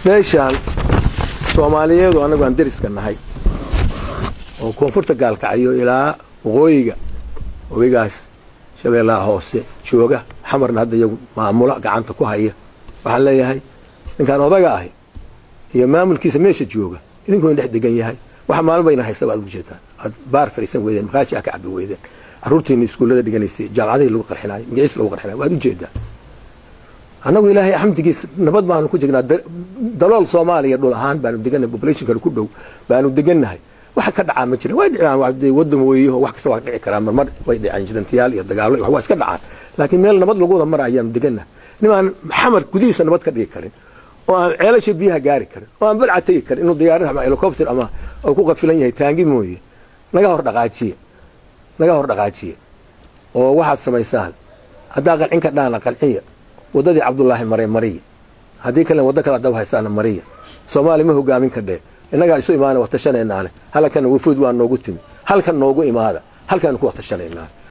meeshaan soomaaliyeedu annagu aan deriska nahay oo koonfurta gaalkacyo ilaa waqooyiga waqooyigaas shabeellaha hoose jooga xamarna hadda iyagu maamulo gacanta ku haya waxaan leeyahay ninkaan odaga ahi iyo maamulkiisa meesha jooga idinkuuna dhex degan yahay waxa maalin bayna haysta baad ujeedaan aad baar fariisan weydeen maqaashi aa ka cabi weydeen caruurtiina iskuullada dhiganaysay jaamacadihii lagu qarxinayo magaciis lagu qarxinayo waad ujeedaa annagu ilaahay xamdigiis nabad baanu ku jirnaa dalool soomaaliya dhul ahaan baanu degannahay populationkana ku dhow baanu degannahay waxa ka dhacaa ma jiran way dhicaan wadan weeyaho wax kasta waa dhici karaa marmar way dhicaan jidantiyaal iyo dagaalo waa iska dhacaan laakiin meel nabad lagu wada mara ayaanu degannahay nimaan xamar gudihiisa nabad ka dhigi karin oo aan ceelasha biyaha gaari karin oo aan balca tegi karin inuu diyaarad ama helicopter ama uu ku qafilan yahay taangi mooye naga hor dhaqaajiye naga hor dhaqaajiye oo waxaad samaysaan haddaa qancin ka dhaana qanciya waddadii cabdulaahi mare mariya haddii kale waddo kale dab haystaana mariya soomaali ma hogaamin kadhee innagaa isu imaana watashanaynaane halkan wafuud waa noogu timi halkan noogu imaada halkaanu ku watashanaynaane